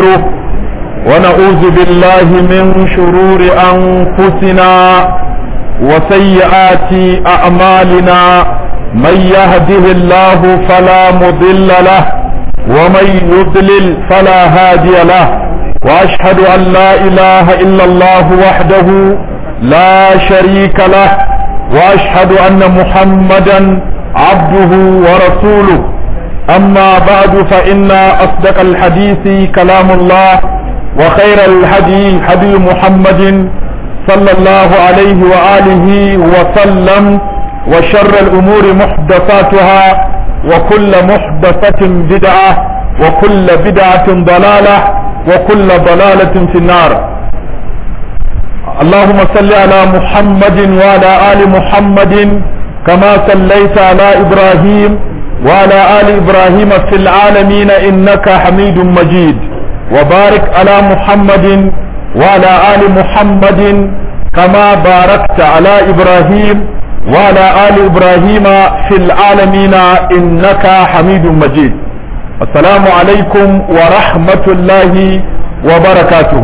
ونستغفره ونعوذ بالله من شرور أنفسنا وسيئات أعمالنا من يهده الله فلا مضل له ومن يضلل فلا هادي له وأشهد أن لا إله إلا الله وحده لا شريك له وأشهد أن محمدا عبده ورسوله أما بعد فإن أصدق الحديث كلام الله وخير الهدي هدي محمد صلى الله عليه وآله وسلم وشر الأمور محدثاتها وكل محدثة بدعة وكل بدعة ضلالة وكل ضلالة في النار اللهم صل على محمد وعلى آل محمد كما صليت على إبراهيم وعلى آل إبراهيم في العالمين إنك حميد مجيد وبارك على محمد وعلى آل محمد كما باركت على إبراهيم وعلى آل إبراهيم في العالمين إنك حميد مجيد السلام عليكم ورحمة الله وبركاته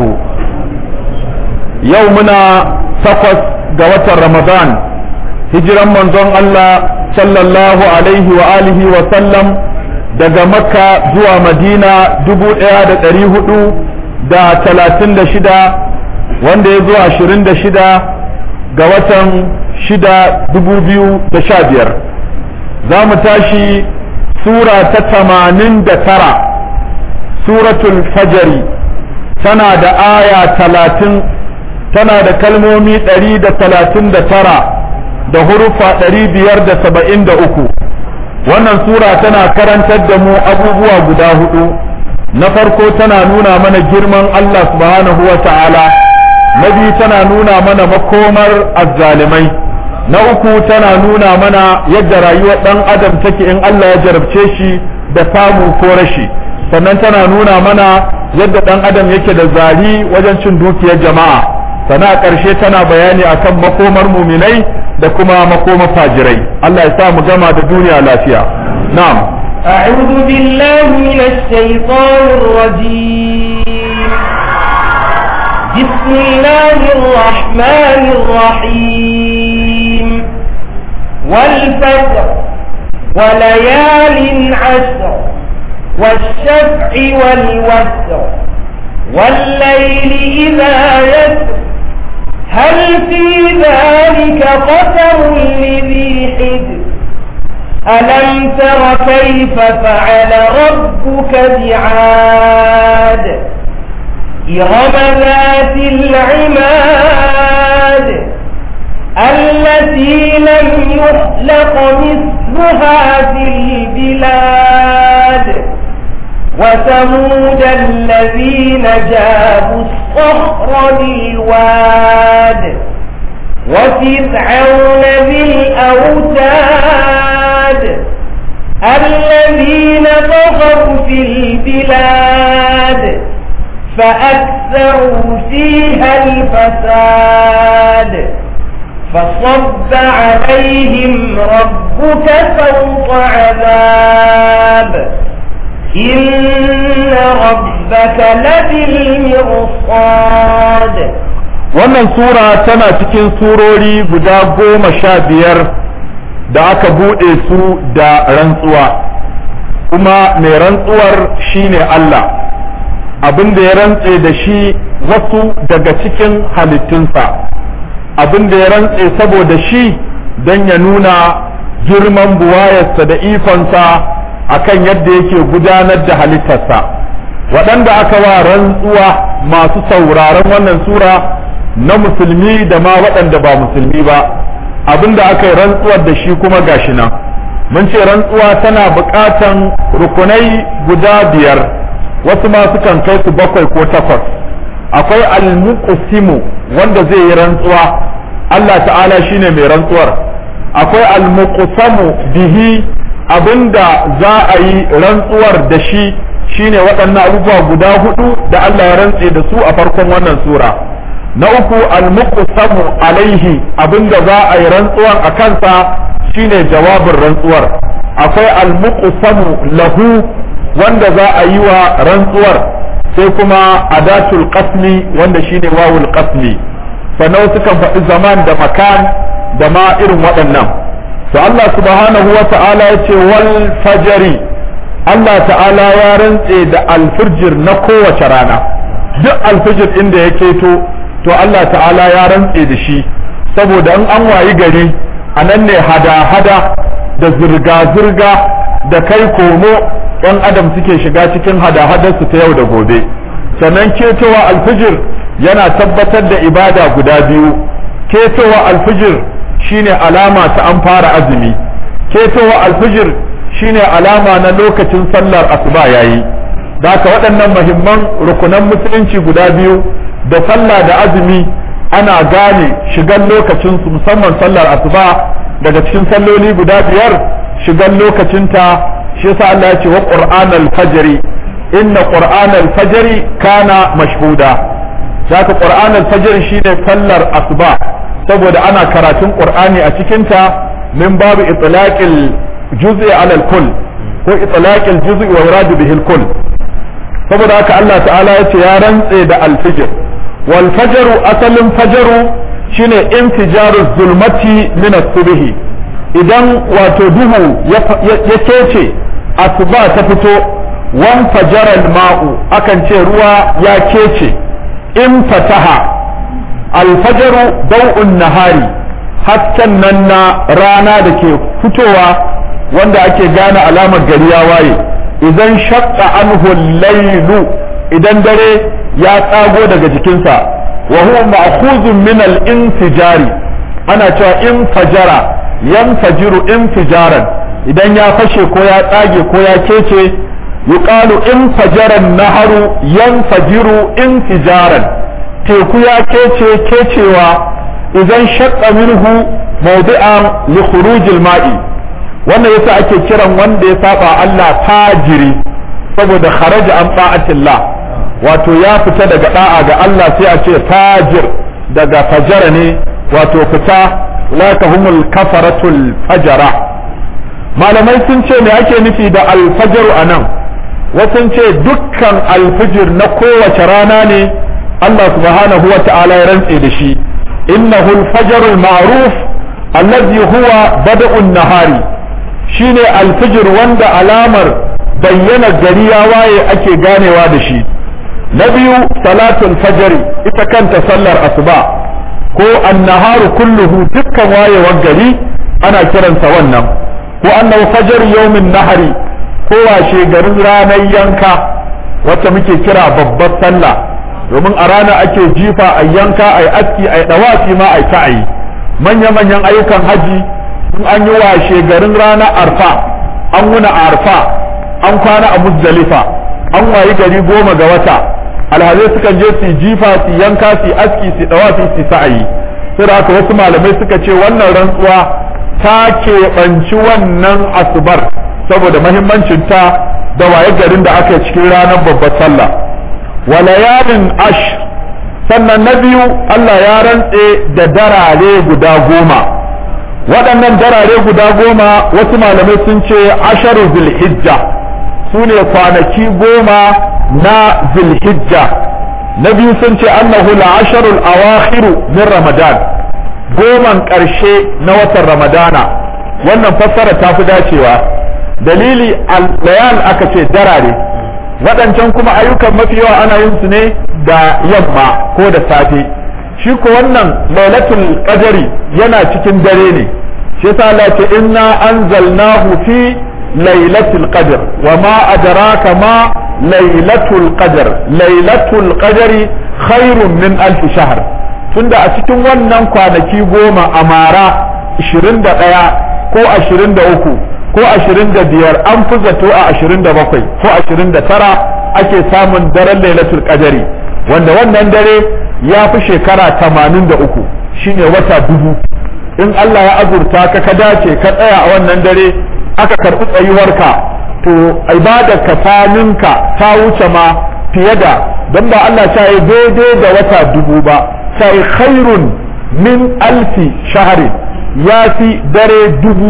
يومنا سقط قوة رمضان hijiran manzon Allah sallallahu alaihi wa alihi wa sallam daga makka zuwa madina dubu ɗaya da ɗari hudu da talatin da shida wanda ya zo ashirin da shida ga watan shida dubu biyu da sha biyar za mu tashi sura ta tamanin da tara suratul fajari tana da aya talatin tana da kalmomi ɗari da talatin da tara da hurufa ɗari biyar da saba'in da uku wannan sura tana karantar da mu abubuwa guda hudu na farko tana nuna mana girman Allah subhanahu wa ta'ala na biyu tana nuna mana makomar azzalimai na uku tana nuna mana yadda rayuwar ɗan adam take in Allah ya jarabce shi da samu ko rashi sannan tana nuna mana yadda ɗan adam yake da zari wajen cin dukiyar jama'a sana ƙarshe tana bayani akan makomar muminai da kuma makoma fajirai Allah ya sa mu gama da duniya lafiya na'am أعوذ بالله من الشيطان الرجيم بسم الله الرحمن الرحيم والفجر وليال عشر والشفع والوتر والليل إذا يسر هل في ذلك قسم لذي حجر ألم تر كيف فعل ربك بعاد إرم ذات العماد التي لم يخلق مثلها في البلاد وثمود الذين جابوا الصخر بالواد وفرعون ذي الأوتاد الذين طغوا في البلاد فأكثروا فيها الفساد فصب عليهم ربك سوط عذاب إن ربك لبالمرصاد wannan sura tana cikin surori guda goma sha biyar da aka buɗe su da rantsuwa kuma mai rantsuwar shine Allah abin da ya rantse da shi wasu daga cikin halittunsa abin da ya rantse saboda shi don ya nuna girman buwayarsa da ikonsa akan yadda yake gudanar da halittarsa waɗanda aka wa rantsuwa masu sauraron wannan sura na musulmi da ma waɗanda ba musulmi ba abinda aka yi rantsuwar da shi kuma gashi nan mun ce rantsuwa tana buƙatan rukunai guda biyar wasu ma sukan kai su bakwai ko takwas akwai almuqsimu wanda zai yi rantsuwa Allah ta'ala shine mai rantsuwar akwai almuqsamu bihi abinda za a yi rantsuwar da shi shine waɗannan abubuwa guda hudu da Allah ya rantse da su a farkon wannan sura na uku almuqsamu alaihi abinda za a yi rantsuwar a kansa shine jawabin rantsuwar akwai almuqsamu lahu wanda za a yi wa rantsuwar sai kuma adatul qasmi wanda shine wawul qasmi sannan sukan faɗi zaman da makan da ma irin waɗannan to Allah subhanahu wa ta'ala ya ce wal fajari Allah ta'ala ya rantse da alfijir na kowace rana duk alfijir inda ya keto to Allah ta'ala ya rantse da shi saboda in an wayi gari a nan ne hada-hada da zirga-zirga da kai komo ɗan adam suke shiga cikin hada-hadarsu ta yau da gobe sannan ketowa alfijir yana tabbatar da ibada guda biyu ketowa alfijir shine alama ta an fara azumi ketowa alfijir shine alama na lokacin sallar asuba yayi da haka waɗannan muhimman rukunan musulunci guda biyu da sallah da azumi ana gane shigan lokacinsu musamman sallar asuba daga cikin salloli guda biyar shigan lokacinta shi yasa Allah ya ce wa qur'anal fajri inna qur'anal fajri kana mashhuda zaka qur'anal fajri shine sallar asuba saboda ana karatun qur'ani a cikinta min babu itlaqil juz'i ala al-kull ko itlaqil juz'i wa yuradu bihi al-kull saboda haka Allah ta'ala ya ce ya rantse da al-fajr wal fajr asalin fajru shine intijaru zulmati min as-subh idan wato duhu ya kece asuba ta fito wan fajaral ma'u akan ce ruwa ya kece in fataha alfajaru dau'un nahari hasken nan na rana da ke fitowa wanda ake gane alamar gari ya waye idan shaqqa anhu laylu idan dare ya tsago daga jikinsa wa huwa ma'khuzun min al-infijari ana cewa infajara yanfajiru infijaran idan ya fashe ko ya tsage ko ya kece yuqalu infajaran naharu yanfajiru infijaran teku ya kece kecewa idan shaqqa minhu mawdi'an li khurujil ma'i wannan yasa ake kiran wanda ya saba Allah fajiri saboda kharaja an ta'atillah wato ya fita daga da'a ga Allah sai a ce fajir daga fajara ne wato fita la humul kafaratul fajara malamai sun ce me ake nufi da alfajaru anan wasu ce dukkan alfijir na kowace rana ne Allah subhanahu wa ta'ala ya rantse da shi innahu alfajarul ma'ruf allazi huwa bada'un nahari shine alfijir wanda alamar bayyana gari ya waye ake ganewa da shi na biyu salatul fajri ita kanta sallar asuba ko annaharu kulluhu dukkan wayewar gari ana kiransa wannan ko annahu fajr yawmin nahari ko washe garin ranar yanka wacce muke kira babbar sallah domin a rana ake jifa a yanka a aski a dawafi ma a ta'ayi manya-manyan ayyukan haji in an yi washe garin ranar arfa an wuna arfa an kwana a muzdalifa an wayi gari goma ga wata alhazai sukan je su jifa su yanka su aski su dawafi su sa'ayi sai da haka wasu malamai suka ce wannan rantsuwa ta keɓanci wannan asubar saboda mahimmancin ta da waye garin da aka cikin ranar babbar sallah wa layalin ash sannan na biyu Allah ya rantse da darare guda goma waɗannan darare guda goma wasu malamai sun ce asharu zulhijja su ne kwanaki goma na zulhijja na biyu sun ce annahu la'asharul awakhiru min ramadan goman ƙarshe na watan ramadana wannan fassara ta fi dacewa dalili al-layal aka ce darare waɗancan kuma ayyukan mafi yawa ana yin su ne da yamma ko da safe shi ko wannan lailatul qadari yana cikin dare ne shi yasa Allah ce inna anzalnahu fi lailatul qadr wa ma adraka ma lailatul qadr lailatul qadri khairun min alf shahr tunda a cikin wannan kwanaki goma a mara 21 ko 23 ko 25 an fi zato a 27 ko 29 ake samun daren lailatul qadari wanda wannan dare ya fi shekara 83 shine wata dubu in Allah ya azurta ka ka dace ka tsaya a wannan dare aka karɓi tsayuwarka to ibadar ka faninka ta wuce ma fiye da don ba Allah ta yi daidai da wata dubu ba ta yi khairun min alfi shahari ya fi dare dubu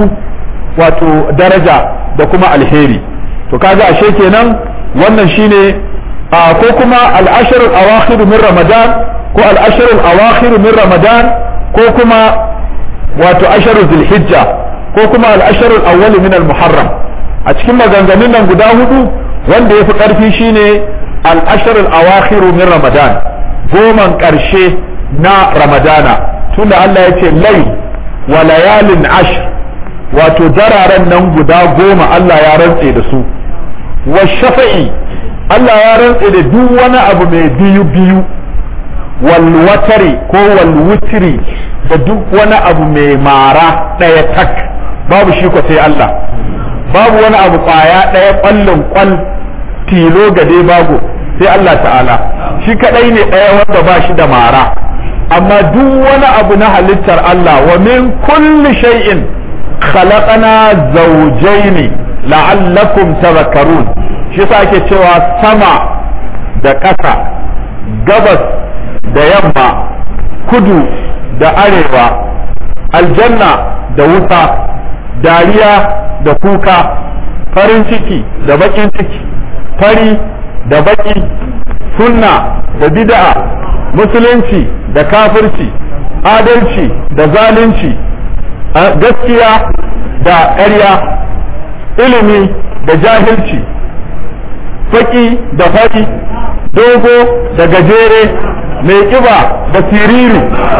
wato daraja da kuma alheri to kaga ashe kenan wannan shine ko kuma al-ashr al-awakhir min ramadan ko al-ashr al-awakhir min ramadan ko kuma wato ashr zulhijja ko kuma al-ashr al-awwal min al-muharram a cikin maganganun nan guda hudu wanda yafi karfi shine al-ashr al-awakhir min ramadan goman karshe na ramadana tunda Allah ya ce lai wa layalin ashr wato dararen nan guda goma Allah ya rantse da su wa shafa'i Allah ya rantse da duk wani abu mai biyu biyu wal watari ko wal wutri da duk wani abu mai mara ɗaya tak babu shi ko sai Allah babu wani abu kwaya ɗaya ƙwallon ƙwal tilo gade bago sai Allah ta'ala shi kadai ne ɗaya wanda ba shi da mara amma duk wani abu na halittar Allah wa min kulli shay'in khalaqana zawjayn la'allakum tadhakkarun shi yasa ake cewa sama da ƙasa gabas da yamma kudu da arewa aljanna da wuta dariya da kuka farin ciki da bakin ciki fari da baki sunna da bid'a musulunci da kafirci adalci da zalunci gaskiya da ƙarya ilimi da jahilci faki da fari dogo da gajere mai kiba da siriri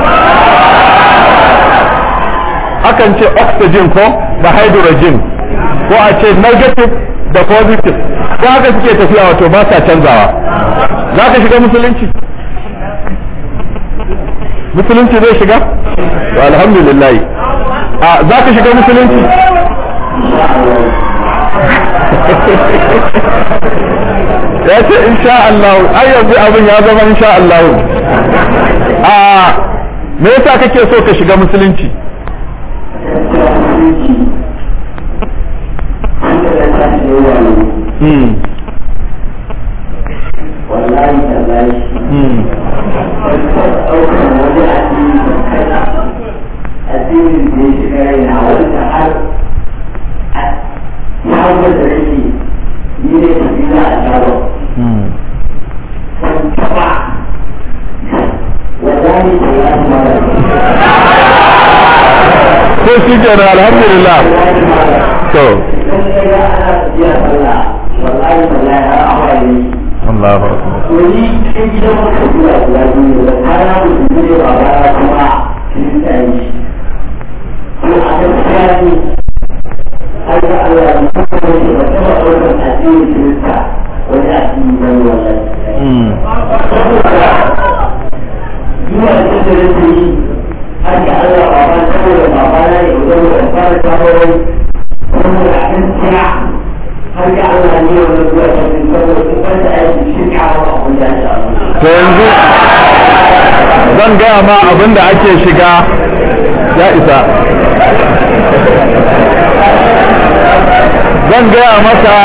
akan ce oxygen ko da hydrogen ko a ce negative da positive ko haka suke tafiya wato ba sa canzawa za ka shiga musulunci musulunci zai shiga to alhamdulillah a za ka shiga musulunci ya ce insha Allah ai yanzu abin ya zama insha Allah a me yasa kake so ka shiga musulunci Hmm. wallahi tallahi Hmm. ɗaukar wani addini da kaza addinin da ya shiga raina wanda har ya hau da rage ni ne tafi za a shawo Hmm. ban taɓa wallahi tallahi mara ko shi kenan alhamdulillah wallahi mara to idan ya ga ana tafiya sallah wallahi tallahi har awa ne Allahu akbar wani cikin gidan wata zuwa guda biyu da kaya mutum ne ba ba kuma kirista ne ko a gaskiya ne har da Allah ya kuma ne ba ta ba wannan addinin kirista wani addini ne wannan Hmm. saboda zuwa da ta da rage yi har da Allah ba ba saboda ba ba na ne wajen da fara shawarar saboda a gaskiya har da Allah ne wannan zuwa ta da saboda in wanda aiki shirka ba a wanda ya to yanzu zan gaya ma abin da ake shiga ya isa zan gaya maka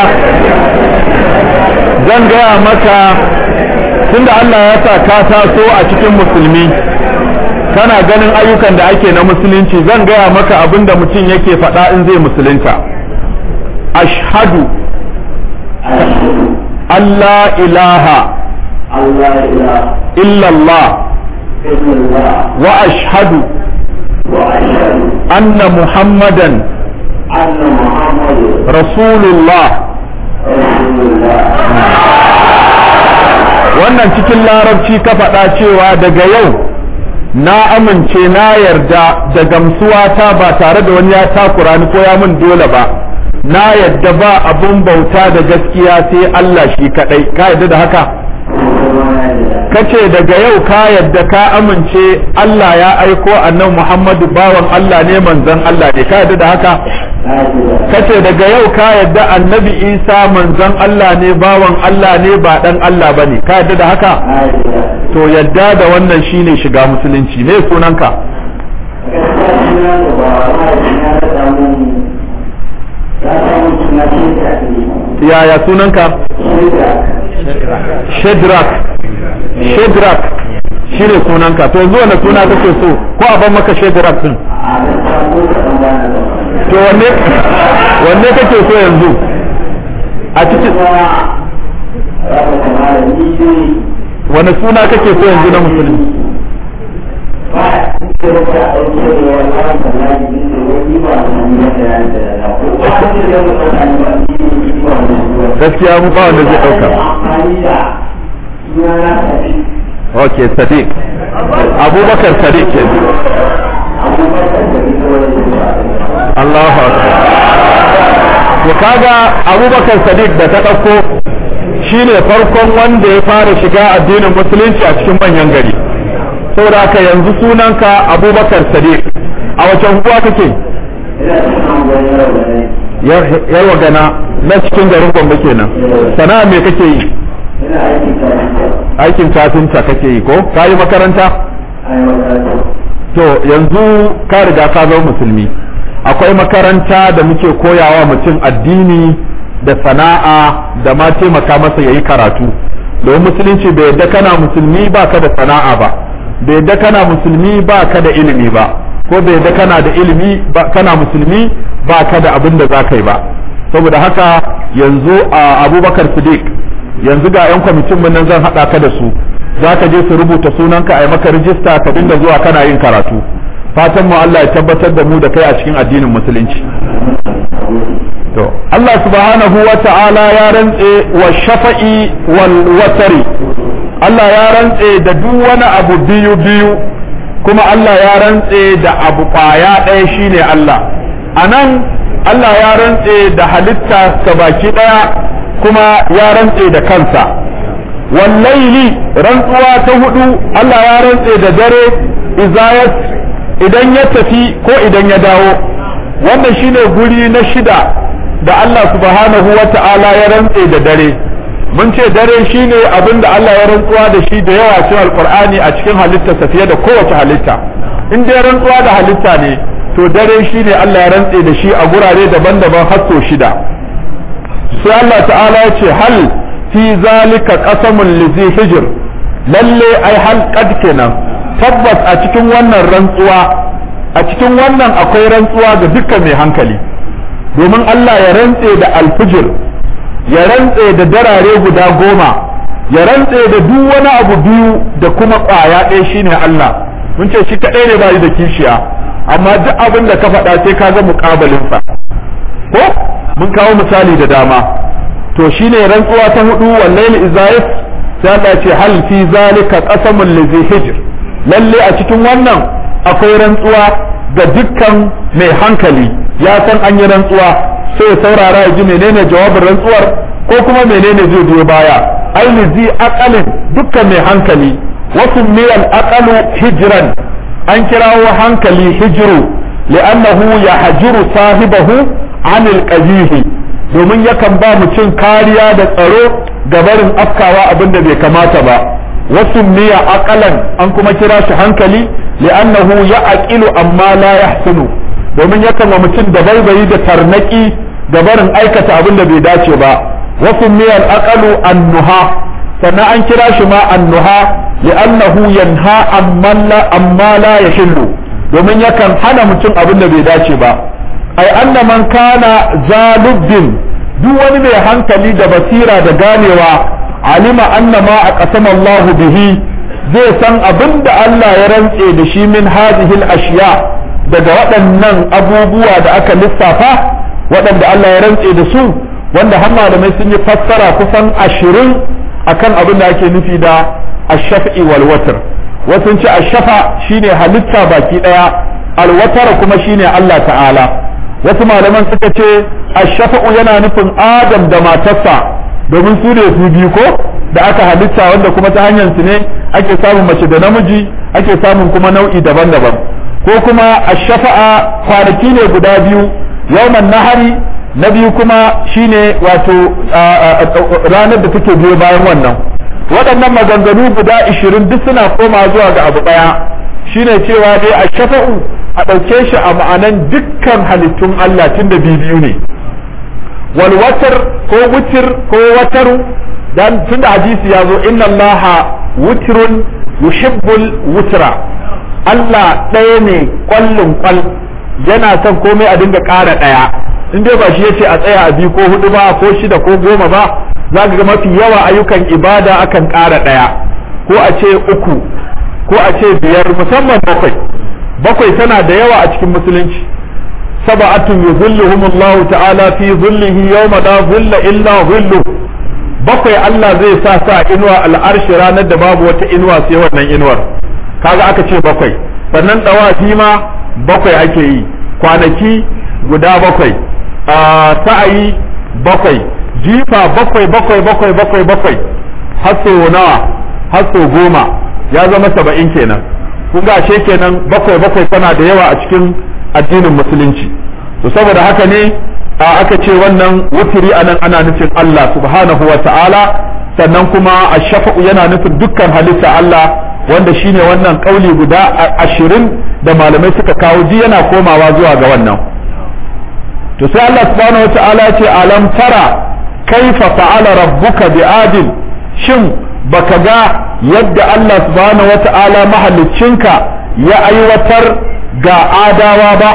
zan gaya maka tunda Allah ya sa ka taso a cikin musulmi kana ganin ayyukan da ake na musulunci zan gaya maka abin da mutum yake faɗa in zai musulunta ashhadu Allah ilaha Allah ila illallah illallah wa ashhadu wa ashhadu anna muhammadan anna muhammadun rasulullah rasulullah wannan cikin larabci ka faɗa cewa daga yau na amince na yarda da gamsuwa ta ba tare da wani ya takura ni ko ya min dole ba na yarda ba abun bauta da gaskiya sai Allah shi kadai ka yarda da haka kace daga yau ka yarda ka amince Allah ya aiko annabi Muhammadu bawan Allah ne manzon Allah ne ka yarda da haka kace daga yau ka yarda annabi Isa manzon Allah ne bawan Allah ne ba dan Allah bane ka yarda da haka to yadda da wannan shine shiga musulunci me sunanka yaya sunanka Shedrak Shedrak shine sunanka to yanzu wanda suna kake so ko a ban maka Shedrak din to wanne wanne kake so yanzu a cikin ya ka kamar ni dai wani suna kake so yanzu na musulmi ba a cikin da a ɗauke da wani wani kallon jikin da wani ba a sami da ya da ya ko ba a cikin da wani kallon ba ni ne ba wani gaskiya mu ba wanda zai ɗauka amfani da suna na tafi ok sadiq abubakar sadiq ke abubakar da ita wani zuwa Allahu akbar to kaga abubakar sadiq da ta ɗauko shine farkon wanda ya fara shiga addinin musulunci a cikin manyan gari saboda haka yanzu sunanka abubakar sadiq a wace unguwa kake ina da kan wani yau da ne yarwa gana na cikin garin gombe kenan sana'a me kake yi ina aikin karanta aikin kafinta kake yi ko ka yi makaranta a yi makaranta to yanzu ka riga ka zama musulmi akwai makaranta da muke koyawa mutum addini da sana'a da ma taimaka masa yayi karatu domin musulunci bai yadda kana musulmi ba ka da sana'a ba bai yadda kana musulmi ba ka da ilimi ba ko bai yadda kana da ilimi ba kana musulmi ba ka da abin da za ka yi ba saboda haka yanzu a abubakar siddiq yanzu ga 'yan kwamitin mun nan zan haɗa ka da su za ka je su rubuta sunanka a yi maka rijista ka dinga zuwa kana yin karatu fatan mu Allah ya tabbatar da mu da kai a cikin addinin musulunci to Allah subhanahu wa ta'ala ya rantse wa shafa'i wal watari Allah ya rantse da duk wani abu biyu biyu kuma Allah ya rantse da abu kwaya ɗaya shine Allah anan Allah ya rantse da halitta ka baki ɗaya kuma ya rantse da kansa wallaili rantsuwa ta hudu Allah ya rantse da dare izayat idan ya tafi ko idan ya dawo wannan shine guri na shida da Allah subhanahu wa ta'ala ya rantse da dare mun ce dare shine abin da Allah ya rantsuwa da shi da yawa cikin alqur'ani a cikin halittarsa fiye da kowace halitta in dai rantsuwa da halitta ne to dare shine Allah ya rantse da shi a gurare daban-daban har sau shida sai Allah ta'ala ya ce hal fi zalika qasamun lizi hijr lalle ai hal qad kenan tabbas a cikin wannan rantsuwa a cikin wannan akwai rantsuwa ga dukkan mai hankali domin Allah ya rantse da alfijir ya rantse da darare guda goma ya rantse da duk wani abu biyu da kuma ƙwaya ɗaya shine Allah mun ce shi kaɗai ne bayi da kishiya amma duk abin da ka faɗa sai ka ga muƙabalinsa ko mun kawo misali da dama to shine rantsuwa ta hudu wallahi izayis sai Allah ce hal fi zalika qasamul lizi hijr lalle a cikin wannan akwai rantsuwa ga dukkan mai hankali ya san an yi rantsuwa sai saurara ya ji menene jawabin rantsuwar ko kuma menene zai biyo baya ai lizi aqalin dukkan mai hankali wasu miyal aqalu hijran an kirawo hankali hijru li'annahu yahjuru sahibahu anil qabihi domin yakan ba mutum kariya da tsaro ga barin afkawa abin da bai kamata ba wasu miya aqalan an kuma kira shi hankali li'annahu ya aqilu amma la yahsunu domin yakan wa mutum da baibayi da tarnaki ga barin aikata abin da bai dace ba wasu miya aqalu annuha sannan an kira shi ma annuha li'annahu yanha amma la amma la yahillu domin yakan hana mutum abin da bai dace ba ai anna man kana zalubbin duk wani mai hankali da basira da ganewa alima anna ma a qasama Allah bihi zai san abin da Allah ya rantse da shi min hadhihi ashiya daga waɗannan abubuwa da aka lissafa waɗanda Allah ya rantse da su wanda har malamai sun yi fassara kusan ashirin akan abin da ake nufi da ash-shaf'i wal watr wasu ce ash-shafa shine halitta baki daya al-watr kuma shine Allah ta'ala wasu malaman suka ce ashafa'u yana nufin adam da matarsa domin su ne su biyu ko da aka halitta wanda kuma ta hanyar su ne ake samun mace da namiji ake samun kuma nau'i daban-daban ko kuma ashafa'a kwanaki ne guda biyu yawman nahari na biyu kuma shine wato ranar da take biyo bayan wannan waɗannan maganganu guda ishirin duk suna koma zuwa ga abu ɗaya shine cewa dai ashafa'u a ɗauke shi a ma'anan dukkan halittun Allah tun da biyu ne wal watar ko wutir ko wataru dan tun da hadisi ya zo inna Allah wutrun yuhibbul wutra Allah ɗaya ne kwallon kwal yana son komai a dinga ƙara ɗaya in dai ba shi yace a tsaya a biyu ko hudu ba ko shida ko goma ba za ga mafi yawa ayyukan ibada akan ƙara ɗaya ko a ce uku ko a ce biyar musamman bakwai bakwai tana da yawa a cikin musulunci sab'atun yuzilluhumullahu ta'ala fi zillihi yawma la zilla illa zillu bakwai Allah zai sa sa inuwa al'arshi ranar da babu wata inuwa sai wannan inuwar kaga aka ce bakwai sannan dawafi ma bakwai ake yi kwanaki guda bakwai sa'ayi bakwai jifa bakwai bakwai bakwai bakwai bakwai hasso nawa hasso goma ya zama saba'in kenan kun ga ashe kenan bakwai bakwai tana da yawa a cikin addinin musulunci to saboda haka ne aka ce wannan wutiri anan ana nufin Allah subhanahu wa ta'ala sannan kuma ashafa'u yana nufin dukkan halitta Allah wanda shine wannan kauli guda ashirin da malamai suka kawo ji yana komawa zuwa ga wannan to sai Allah subhanahu wa ta'ala ce alam tara kaifa fa'ala rabbuka bi'adin shin baka ga yadda Allah subhanahu wa ta'ala mahaliccinka ya aiwatar ga adawa ba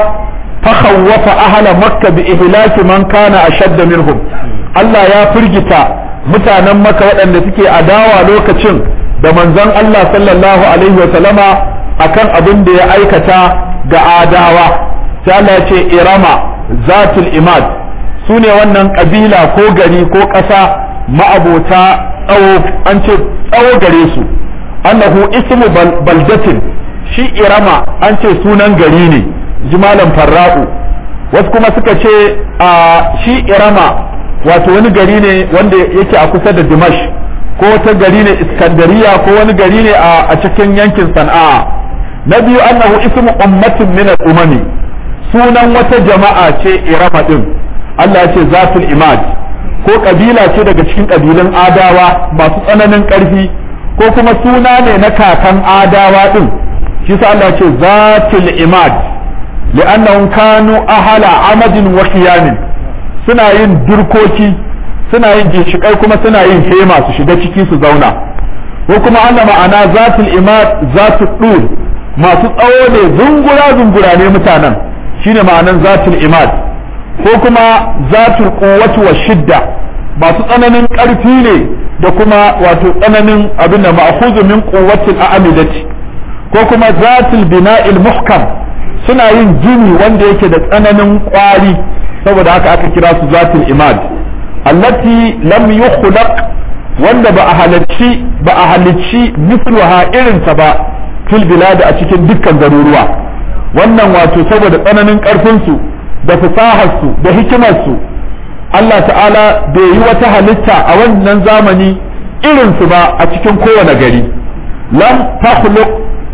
فخوف أهل مكة بإهلاك من كان أشد منهم Allah ya firgita mutanen maka waɗanda suke adawa lokacin da manzon Allah sallallahu alaihi wa sallama akan abin da ya aikata ga adawa sai Allah ya ce irama zatul imad su ne wannan ƙabila ko gari ko ƙasa ma'abota tsawo an ce tsawo gare su annahu ismu baldatin shi irama an ce sunan gari ne jimalan farra'u wasu kuma suka ce a shi irama wato wani gari ne wanda yake a kusa da dimash ko wata gari ne iskandariya ko wani gari ne a cikin yankin sana'a na biyu annahu ismu ummatin min al-umami sunan wata jama'a ce irama din Allah ya ce zatul imad ko kabila ce daga cikin kabilun adawa masu tsananin karfi ko kuma suna ne na kakan adawa din shi sa Allah ya ce zatul imad li'annahum kanu ahala amadin wa qiyamin suna yin durkoki suna yin ginshikai kuma suna yin hema su shiga ciki su zauna ko kuma ana ma'ana zatul imad zatul dur masu tsawo ne zungura zungura ne mutanen shine ma'anan zatul imad ko kuma zatul quwwati wa shidda masu tsananin ƙarfi ne da kuma wato tsananin abin da ma'khudhu min quwwatil a'midati ko kuma zatul bina'il muhkam suna yin gini wanda yake da tsananin kwari saboda haka aka kira su zatul imad allati lam yukhlaq wanda ba a halicci ba a halicci misluha irinta ba fil bilad a cikin dukkan garuruwa wannan wato saboda tsananin karfin su da fasahar su da hikimar su Allah ta'ala bai yi wata halitta a wannan zamani irin su ba a cikin kowane gari lam takhluq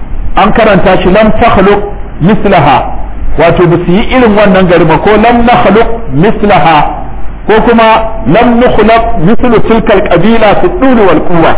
an karanta shi lam takhluq mislaha wato ba su yi irin wannan gari ba ko lam nakhluq mislaha ko kuma lam nukhlaq mislu tilka alqabila fi dul wal quwwa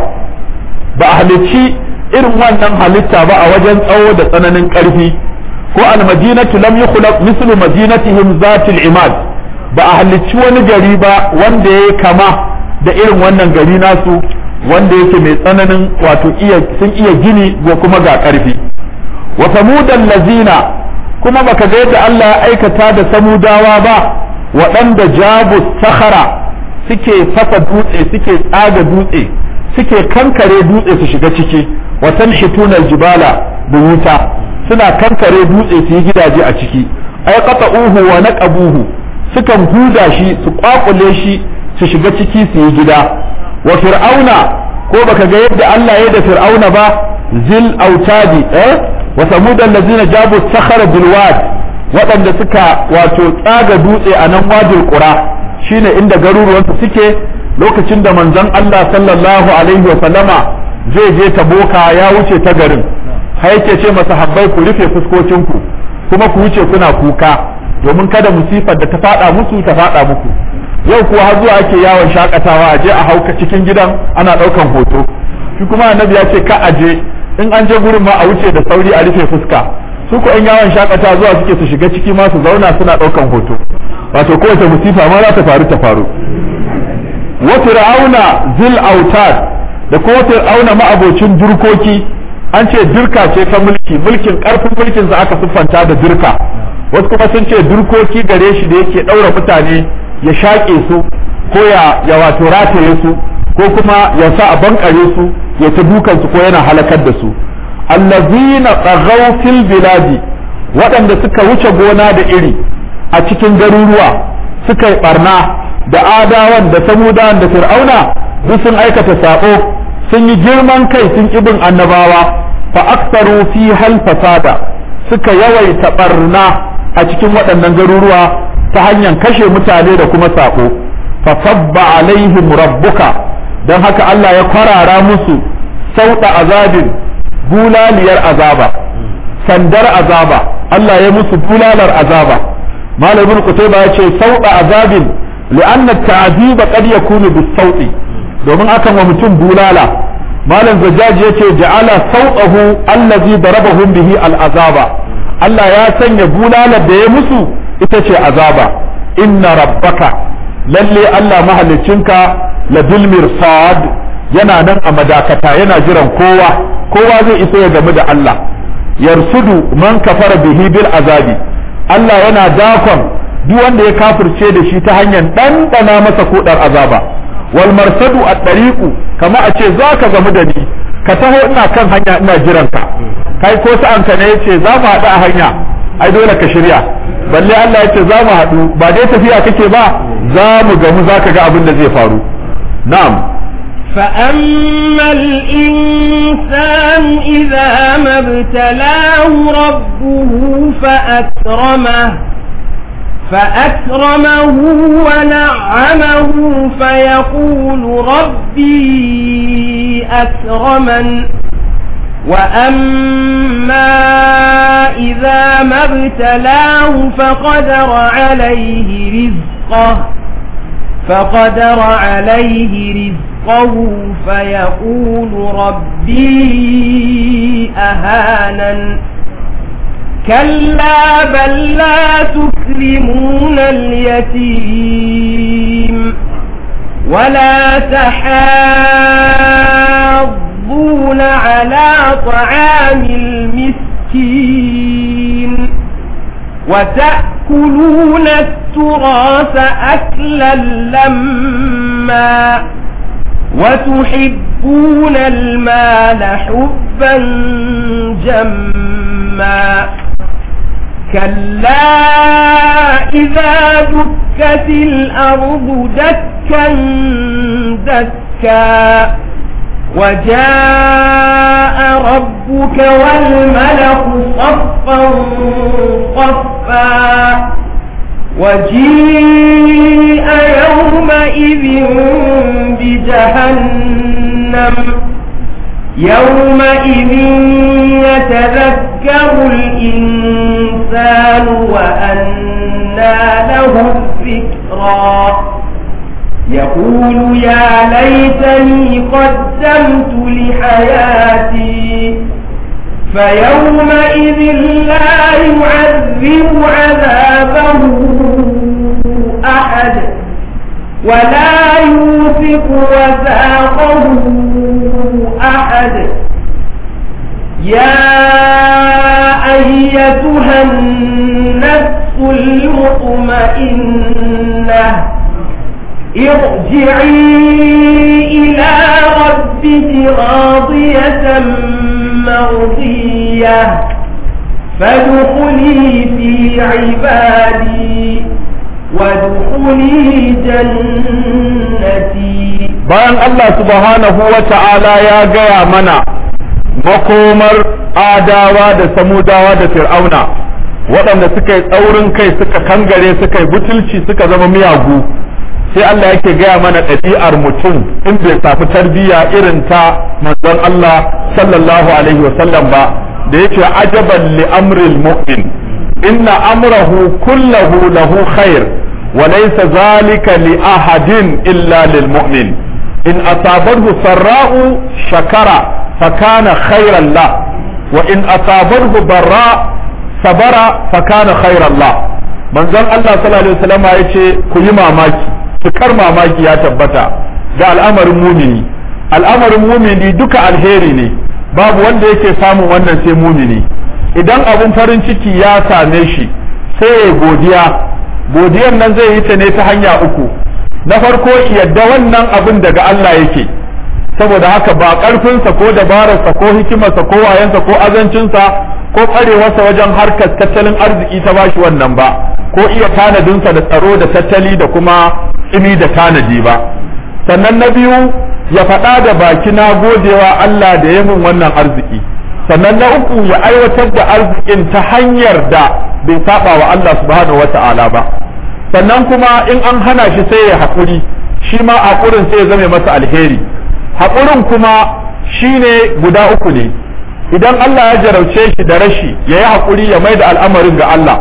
ba a halicci irin wannan halitta ba a wajen tsawo da tsananin karfi ko almadinatu lam yukhlaq mislu madinatihim zatil imad ba a halicci wani gari ba wanda ya kama da irin wannan gari nasu wanda yake mai tsananin wato iya sun iya gini ko kuma ga karfi wa samudan lazina kuma baka ga yadda Allah ya aikata da samudawa ba waɗanda jabu sakhara suke fasa dutse suke tsaga dutse suke kankare dutse su shiga ciki wa tanhituna aljibala buyuta suna kankare dutse su yi gidaje a ciki ay qata'uhu wa naqabuhu sukan huda shi su kwakule shi su shiga ciki su yi gida wa fir'auna ko baka ga yadda Allah ya da fir'auna ba zil autadi eh wa samudan lazina jabu sakhara bil wad waɗanda suka wato tsaga dutse a nan wadil qura shine inda garuruwansu suke lokacin da manzon Allah sallallahu alaihi wa sallama zai je taboka ya wuce ta garin har yake ce masahabbai ku rufe fuskokinku kuma ku wuce kuna kuka domin kada musifar da ta fada musu ta fada muku yau kuwa har zuwa ake yawon shakatawa a je a hauka cikin gidan ana daukan hoto shi kuma annabi ya ce ka aje in an je gurin ma a wuce da sauri a rufe fuska su ko in yawon shakata zuwa suke su shiga ciki ma su zauna suna daukan hoto wato kowace musifa ma za ta faru ta faru wa fir'auna zil autad da ko fir'auna ma'abocin durkoki an ce dirka ce ta mulki mulkin karfin mulkin sa aka siffanta da dirka wasu kuma sun ce durkoki gare shi da yake ɗaura mutane ya shaƙe su ko ya ya wato rataye su ko kuma ya sa a bankare su ya ta dukan su ko yana halakar da su allazina tsaghaw fil biladi waɗanda suka wuce gona da iri a cikin garuruwa suka yi barna da adawan da samudawan da fir'auna duk sun aikata sabo sun yi girman kai sun ibin annabawa fa aktaru fi hal fasada suka yawaita barna a cikin waɗannan garuruwa ta hanyar kashe mutane da kuma sabo fa sabba alaihim rabbuka don haka Allah ya kwarara musu sauɗa azabin bulaliyar azaba sandar azaba Allah ya musu bulalar azaba malamin kutaiba ya ce sauɗa azabin li'anna ta'ziba qad yakunu bis-sauti domin akan wa mutum bulala malam zajjaji yace ja'ala sauqahu allazi darabahum bihi al-azaba Allah ya sanya bulalar da ya musu ita ce azaba inna rabbaka lalle Allah mahaliccinka labil mirsad yana nan a madakata yana jiran kowa kowa zai iso ya gamu da Allah yarsudu man kafara bihi bil azabi Allah yana dakon duk wanda ya kafirce da shi ta hanyar ɗanɗana masa kodar azaba wal marsadu a ɗariƙu kama a ce za ka gamu da ni ka taho ina kan hanya ina jiran ka kai ko sa'an ka ne yace za mu haɗu a hanya ai dole ka shirya balle Allah yace za mu haɗu ba dai tafiya kake ba za mu gamu za ka ga abin da zai faru na'am فأما الإنسان إذا ما ابتلاه ربه فأكرمه فأكرمه ونعمه فيقول ربي أكرمن وأما إذا ما ابتلاه فقدر عليه رزقه فقدر عليه رزقه فيقول ربي أهانن كلا بل لا تكرمون اليتيم ولا تحاضون على طعام المسكين وتأكلون التراث أكلا لما وتحبون المال حبا جما كلا إذا دكت الأرض دكا دكا وجاء ربك والملك صفا صفا وجيء يومئذ بجهنم يومئذ يتذكر الإنسان وأنى له الذكرى يقول يا ليتني قدمت لحياتي فيومئذ لا يعذب عذابه أحد ولا يوثق وثاقه أحد يا أيتها النفس المطمئنة ارجعي إلى ربك راضية مرضية فادخلي في عبادي وادخلي جنتي bayan Allah subhanahu wa ta'ala ya gaya mana makomar adawa da samudawa da fir'auna waɗanda suka yi tsaurin kai suka kangare suka yi butulci suka zama miyagu sai Allah yake gaya mana ɗabi'ar mutum in bai samu tarbiyya irin ta manzon Allah sallallahu alaihi wasallam ba da yake ajaban li amril mu'min inna amrahu kullahu lahu khair wa laysa zalika li ahadin illa lil mu'min in asabahu sarra'u shakara fakana khairan la wa in asabahu darra sabara fakana khairan la manzon Allah sallallahu alaihi wasallam yace ku yi mamaki cikar mamaki ya tabbata da al'amarin mumini al'amarin mumini duka alheri ne babu wanda yake samun wannan sai mumini idan abun farin ciki ya same shi sai ya godiya godiyan nan zai yi ta ne ta hanya uku na farko yadda wannan abin daga Allah yake saboda haka ba ƙarfinsa ko dabararsa ko hikimarsa ko wayansa ko azancinsa ko ƙwarewarsa wajen harkar tattalin arziki ta bashi wannan ba ko iya tanadinsa da tsaro da tattali da kuma tsimi da tanadi ba sannan na biyu ya faɗa da baki na godewa Allah da ya min wannan arziki sannan na uku ya aiwatar da arzikin ta hanyar da bai saba wa Allah subhanahu wata'ala ba sannan kuma in an hana shi sai ya haƙuri shi ma haƙurin sai ya zame masa alheri haƙurin kuma shine guda uku ne idan Allah ya jarauce shi da rashi ya yi haƙuri ya mai da al'amarin ga Allah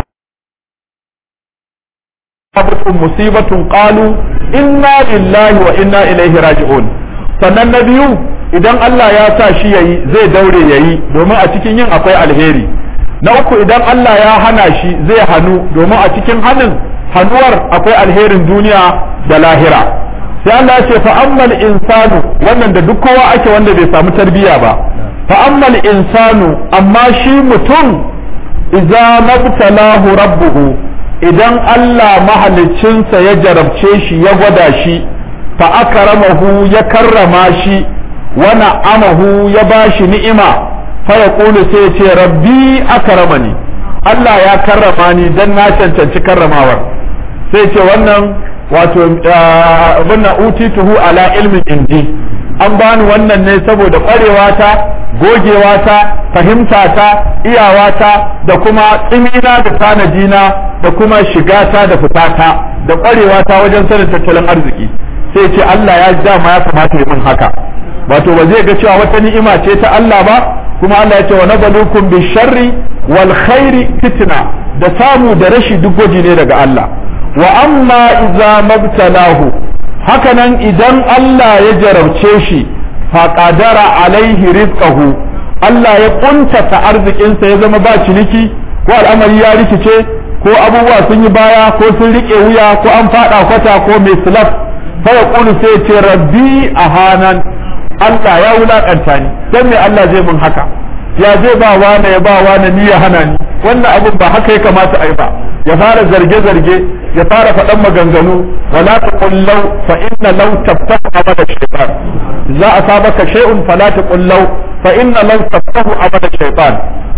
abatun musibatun qalu inna lillahi wa inna ilaihi raji'un sannan na biyu idan Allah ya sa shi yayi zai daure yayi domin a cikin yin akwai alheri na uku idan Allah ya hana shi zai hanu domin a cikin hanin hanuwar akwai alherin duniya da lahira sai Allah ya ce fa ammal insanu wannan da duk kowa ake wanda bai samu tarbiyya ba fa ammal insanu amma shi mutum idza mabtalahu rabbuhu idan Allah mahaliccinsa ya jarabce shi ya gwada shi fa akramahu ya karrama shi wa na'amahu ya bashi ni'ima fa yaqulu sai ya ce rabbi akramani Allah ya karrama ni dan na cancanci karramawar sai ce wannan wato wannan utituhu ala ilmin indi an bani wannan ne saboda kwarewa ta gogewa ta fahimta ta iyawa ta da kuma tsimina da tanadina da kuma shigata da fitata da kwarewa ta wajen sanin tattalin arziki sai ce Allah ya dama ya kamata ya min haka wato ba zai ga cewa wata ni'ima ce ta Allah ba kuma Allah ya ce wa nabalukum bi sharri wal khairi fitna da samu da rashi duk gwaji ne daga Allah wa amma idza mabtalahu hakanan idan Allah ya jarabce shi fa qadara alaihi rizqahu Allah ya kuntata arzikinsa ya zama ba ciniki ko al'amari ya rikice ko abubuwa sun yi baya ko sun rike wuya ko an fada kwata ko mai slap fa ya kulu sai ce rabbi ahanan Allah ya wulakanta ni dan me Allah zai mun haka ya zai ba wani ya ba wani ni ya hana ni wannan abin ba haka ya kamata a yi ba ya fara zarge-zarge ya fara faɗan maganganu wala taqul law fa inna law taftahu abada shaytan za a sabaka shay'un fala taqul law fa inna law taftahu abada shaytan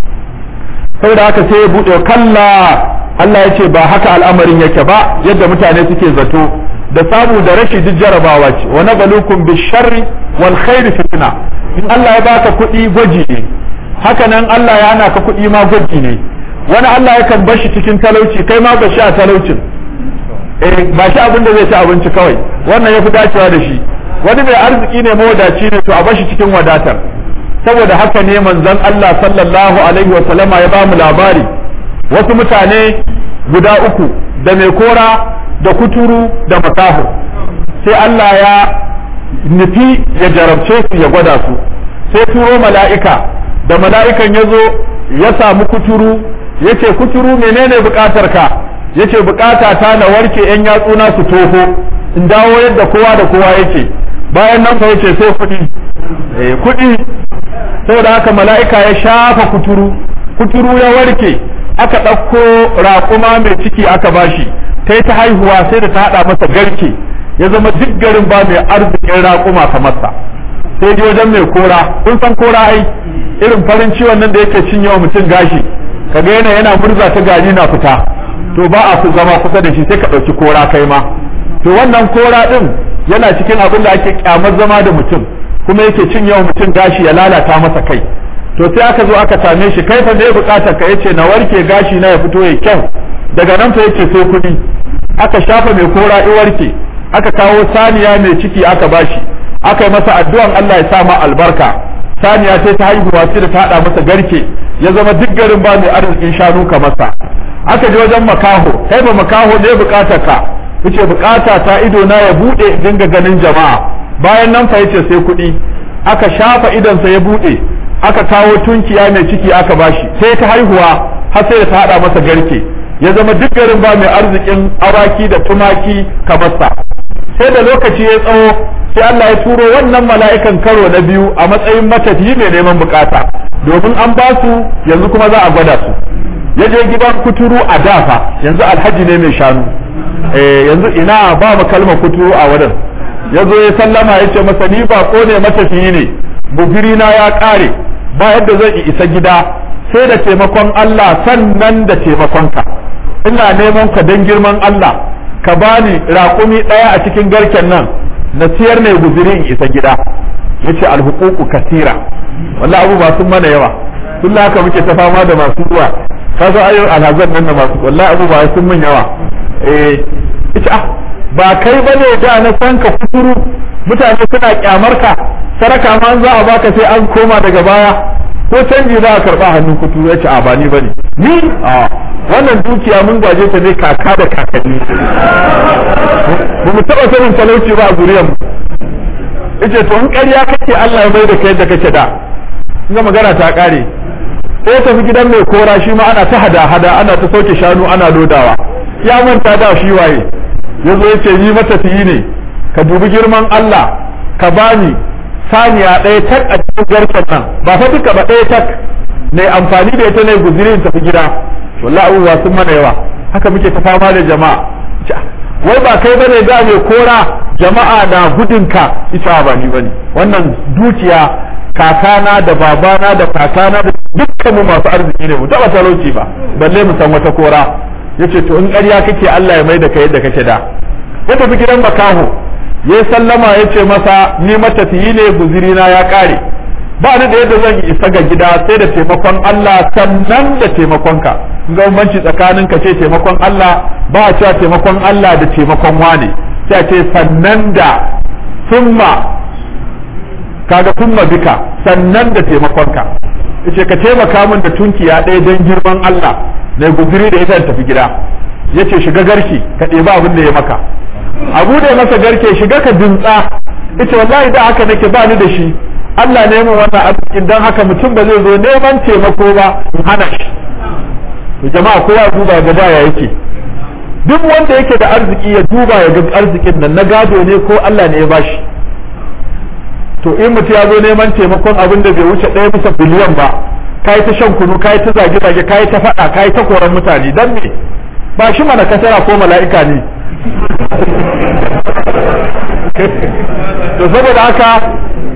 saboda haka sai ya bude kalla Allah ya ce ba haka al'amarin yake ba yadda mutane suke zato da samu da rashi duk jarabawa ce wa nabluukum bisharri wal khairi fitna in Allah ya baka kuɗi gwaji ne haka nan Allah ya hana ka kuɗi ma gwaji ne wani Allah yakan bar shi cikin talauci kai ma ba shi a talaucin eh ba shi abin da zai ci abinci kawai wannan ya fi dacewa da shi wani mai arziki ne mawadaci ne to a bar shi cikin wadatar saboda haka ne manzon Allah sallallahu alaihi wa sallama ya ba mu labari wasu mutane guda uku da mai kora da kuturu da makaho sai Allah ya nufi ya jarabce su ya gwada su sai turo mala'ika da mala'ikan ya zo ya samu kuturu ya ce kuturu menene bukatar ka ya ce bukata ta na warke yan yatsuna su toho in dawo yadda kowa da kowa yake bayan nan fa yace sai kuɗi eh kuɗi saboda haka mala'ika ya shafa kuturu kuturu ya warke aka ɗauko raƙuma mai ciki aka bashi ta ta haihuwa sai da ta haɗa masa garke ya zama duk garin ba mai arzikin raƙuma kamar sa sai ji wajen mai kora kun san kora ai irin farin ciwon nan da yake cinye wa mutum gashi kaga yana yana murza ta gari na fita to ba a zama kusa da shi sai ka ɗauki kora kai ma to wannan kora ɗin yana cikin abin da ake kyamar zama da mutum kuma yake cinye wa mutum gashi ya lalata masa kai to sai aka zo aka same shi kai fa me bukatar ka yace na warke gashi na ya fito ya kyau daga nan fa yace sai kuɗi aka shafa mai kora i warke aka kawo saniya mai ciki aka bashi aka yi masa addu'an Allah ya sa ma albarka saniya sai ta haihuwa sai da ta hada masa garke ya zama duk garin ba mai arzikin shanu ka masa aka je wajen makaho kai ba makaho ne bukatar ka yace bukata ta ido na ya bude dinga ganin jama'a bayan nan fa yace sai kuɗi aka shafa idonsa ya bude aka kawo tunkiya mai ciki aka bashi sai ta haihuwa har sai da ta hada masa garke ya zama duk garin ba mai arzikin awaki da tumaki kamar sa sai da lokaci ya tsawo sai Allah ya turo wannan mala'ikan karo na biyu a matsayin matafiyi mai neman bukata domin an ba su yanzu kuma za a gwada su ya je gidan kuturu a dafa yanzu alhaji ne mai shanu eh yanzu ina ba mu kalmar kuturu a wurin ya zo ya sallama ya ce masa ni ba ko ne matafiyi ne bugiri na ya kare ba yadda zai isa gida sai da taimakon Allah sannan da taimakonka ina neman ka don girman Allah ka bani raƙumi ɗaya a cikin garken nan na siyar ne guziri in isa gida yace alhuququ kasira wallahi abu ba sun mana yawa tun haka muke ta fama da masu zuwa ka zo ayyukan alhazan nan da masu wallahi abu ba sun mun yawa eh yace ah ba kai bane da na san ka kuturu mutane suna kyamar ka saraka ma za a baka sai an koma daga baya ko canji za a karba hannun kuturu yace a ba ni bane ni a wannan dukiya mun gwaje ta ne kaka da kakanni ba mu taba sanin talauci ba a zuriyar mu yace to in ƙarya kake Allah ya mai da kai yadda kake da ga magana ta kare sai tafi gidan mai kora shi ma ana ta hada hada ana ta sauke shanu ana lodawa ya manta da shi waye yazo yace ni matafiyi ne ka dubi girman Allah ka bani saniya ɗaya tak a cikin garken nan ba fa duka ba ɗaya tak ne amfani da ita ne guzirin tafi gida wallahi abubuwa sun mana yawa haka muke ta fama da jama'a wai ba kai bane da mai kora jama'a na gudunka ita ba ni bane wannan dukiya kakana da babana da kakana da dukkan mu masu arziki ne mu taba talauci ba balle mu san wata kora yace to in ƙarya kake Allah ya mai da kai yadda kake da ya tafi gidan makaho ya sallama ya ce masa ni matafiyi ne guziri na ya kare ba ni da yadda zan isa ga gida sai da taimakon Allah sannan da taimakonka ga bambanci tsakanin ka ce taimakon Allah ba a cewa taimakon Allah da taimakon wane sai a ce sannan da summa kaga summa bika sannan da taimakonka yace ka taimaka min da tunkiya ɗaya don girman Allah na guziri da ita tafi gida yace shiga garki ka ɗebi abin da ya maka abu da masa garke shiga ka dintsa ita wallahi da haka nake ba ni da shi Allah ne mun wannan arzikin dan haka mutum ba zai zo neman taimako ba in hana shi to jama'a kowa duba ga da yake duk wanda yake da arziki ya duba ya ga arzikin nan na gado ne ko Allah ne ya bashi to in mutum ya zo neman taimakon abin da bai wuce ɗaya bisa biliyan ba kai ta shan kunu kai ta zage zage kai ta faɗa kai ta koran mutane dan me ba shi mana kasara ko mala'ika ne to saboda haka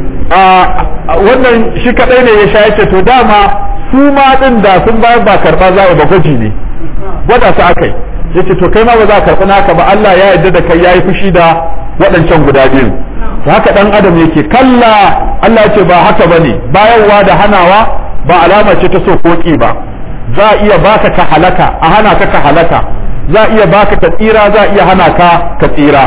wannan shi kadai ne ya sha yace to dama su ma din da sun bayar ba karba za a ba gwaji ne gwada su akai yace to kai ma ba za ka karɓi naka ba Allah ya yarda da kai yayi fushi da waɗancan guda biyu to haka dan adam yake kalla Allah ya ce ba haka bane bayarwa da hanawa ba alama ce ta so koki ba za a iya baka ka halaka a hana ka ka halaka za a iya baka ka tsira za a iya hana ka ka tsira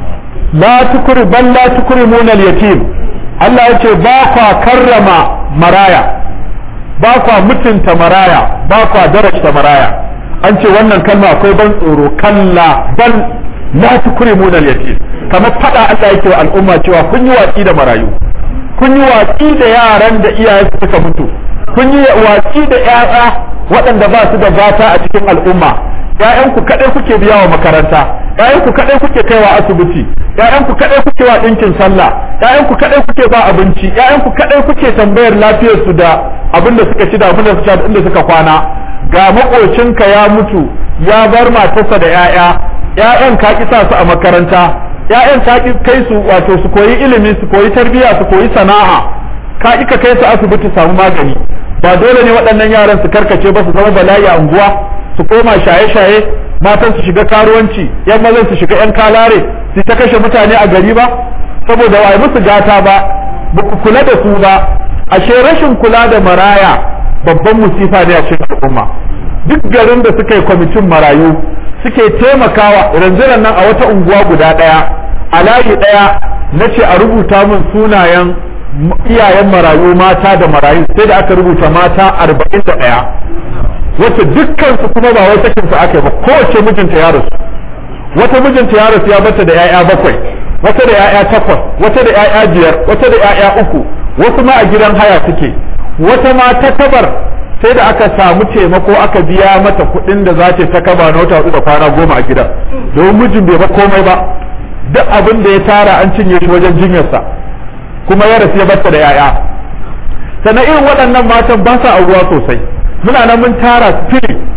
la tukri bal la tukrimuna al-yatim Allah ya ce ba kwa karrama maraya ba kwa mutunta maraya ba kwa darajta maraya an ce wannan kalma akwai ban tsoro kalla bal la tukrimuna al-yatim kamar fada Allah yake wa al'umma cewa kun yi watsi da marayu kun yi watsi da yaran da iyaye suka mutu kun yi watsi da ƴaƴa waɗanda ba su da gata a cikin al'umma ƴaƴanku kaɗai kuke biya wa makaranta ƴaƴanku kaɗai kuke kaiwa asibiti ƴaƴanku kaɗai kuke wa ɗinkin sallah ƴaƴanku kaɗai kuke ba abinci ƴaƴanku kaɗai kuke tambayar lafiyar su da abin da suka ci da abin da suka da inda suka kwana ga makocinka ya mutu ya bar matarsa da ƴaƴa ƴaƴan ka ki sa su a makaranta ƴaƴan ka ki kai su wato su koyi ilimi su koyi tarbiyya su koyi sana'a ka ki ka kai su asibiti samu magani ba dole ne waɗannan yaran su karkace ba su zama bala'i a unguwa su koma shaye-shaye matan su shiga karuwanci yan mazan su shiga yan kalare su ta kashe mutane a gari ba saboda wai musu gata ba ba ku kula da su ba ashe rashin kula da maraya babban musifa ne a cikin al'umma duk garin da suka yi kwamitin marayu suke taimakawa ranzuran nan a wata unguwa guda ɗaya a layi ɗaya na ce a rubuta min sunayen iyayen marayu mata da marayu sai da aka rubuta mata arba'in da ɗaya wacce dukkan su kuma ba wai sakin su aka yi ba kowace mijinta ya rasu wata mijinta ya rasu ya bata da 'ya'ya bakwai wata da 'ya'ya takwas wata da 'ya'ya biyar wata da 'ya'ya uku wasu ma a gidan haya suke wata ma ta kabar sai da aka samu taimako aka biya mata kuɗin da za ta kaba na wata hudu da kwana goma a gidan domin mijin bai ba komai ba duk abin da ya tara an cinye shi wajen jinyarsa kuma ya rasu ya bata da 'ya'ya sannan irin waɗannan matan ba sa auruwa sosai muna nan mun tara spirit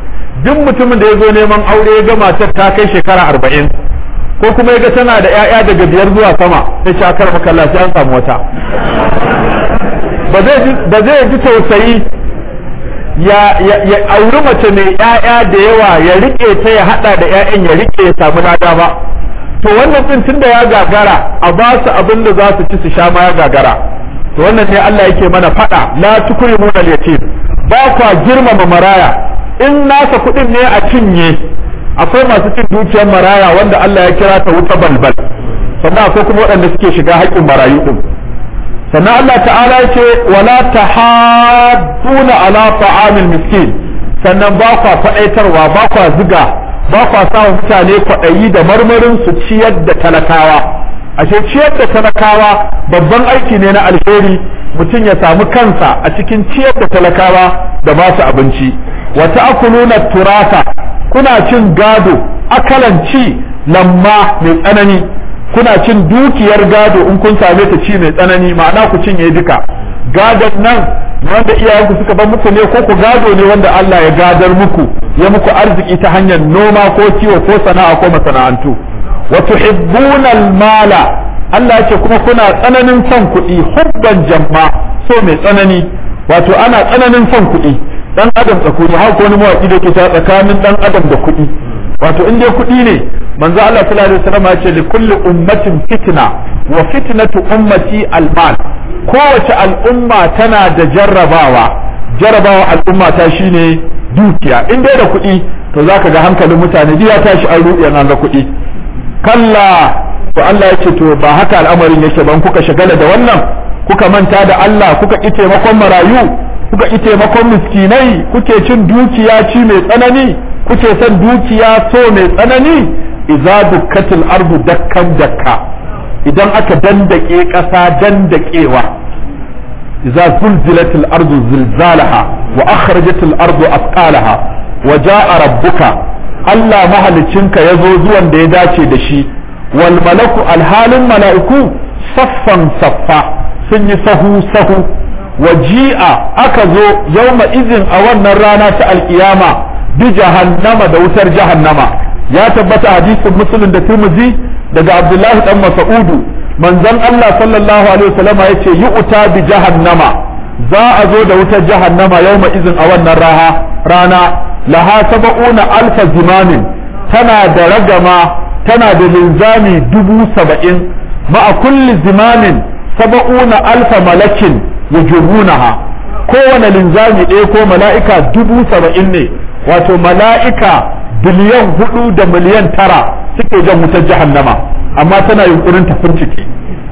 duk mutumin da ya zo neman aure ya ga matar ta kai shekara arba'in ko kuma ya ga tana da 'ya'ya daga biyar zuwa sama sai ce akar makalla sai an samu wata ba zai ji tausayi ya auri mace mai 'ya'ya da yawa ya rike ta ya hada da 'ya'yan ya rike ya samu lada ba to wannan din tunda ya gagara a ba su abin da za su ci su sha ma ya gagara to wannan ne Allah yake mana fada la tukrimuna al-yatim ba kwa girmama maraya in nasa kuɗin ne a cinye akwai masu cin dukiyar maraya wanda Allah ya kira ta wuta balbal sannan akwai kuma waɗanda suke shiga haƙƙin marayu din sannan Allah ta'ala ya ce wala tahadduna ala ta'amil miskin sannan ba kwa faɗaitarwa ba kwa ziga ba kwa sa mutane kwaɗayi da marmarin su ciyar da talakawa ashe ciyar da talakawa babban aiki ne na alheri mutum ya samu kansa a cikin ciyar da talakawa da ba su abinci wa ta'kuluna turasa kuna cin gado akalan ci lamma mai tsanani kuna cin dukiyar gado in kun same ta ci mai tsanani ma'ana ku cinye duka gadon nan wanda iyayenku suka bar muku ne ko ku gado ne wanda Allah ya gadar muku ya muku arziki ta hanyar noma ko kiwo ko sana'a ko masana'antu wa tuhibbuna al-mala Allah ya ce kuma kuna tsananin son kuɗi hubban jamma so mai tsanani wato ana tsananin son kuɗi dan adam tsakuri har ko wani mawaki da ke ta tsakanin dan adam da kuɗi wato in dai kuɗi ne manzo Allah sallallahu alaihi wasallam ya ce li kulli ummatin fitna wa fitnatu ummati al-mal kowace al'umma tana da jarrabawa jarrabawa al'umma ta shine dukiya in dai da kuɗi to zaka ga hankalin mutane ya tashi an ruɗe an ga kuɗi kalla to Allah ya ce to ba haka al'amarin yake ban kuka shagala da wannan kuka manta da Allah kuka ƙi taimakon marayu kuka ƙi taimakon miskinai kuke cin dukiya ci mai tsanani kuke son dukiya so mai tsanani idza dukkatil ardu dakkan dakka idan aka dandake ƙasa dandakewa idza zulzilatil ardu zilzalaha wa akhrajatil ardu athqalaha wa jaa rabbuka Allah mahalicinka yazo zuwan da ya dace da shi wal malaku alhalin mala'iku saffan saffa sun yi sahu sahu waji'a aka zo yauma izin a wannan rana ta alkiyama bi jahannama da wutar jahannama ya tabbata hadisin muslim da tirmidhi daga abdullahi dan mas'udu manzon Allah sallallahu alaihi wasallam ya ce yu'ta bi jahannama za a zo da wutar jahannama yauma izin a wannan raha rana laha sab'una alfa zimamin tana da ragama tana da linzami dubu saba'in ma'a kulli zimamin saba'una alfa malakin yujubunaha kowane linzami ɗaya ko mala'ika dubu saba'in ne wato mala'ika biliyan hudu da miliyan tara suke jan wutar jahannama amma tana yunkurin ta ciki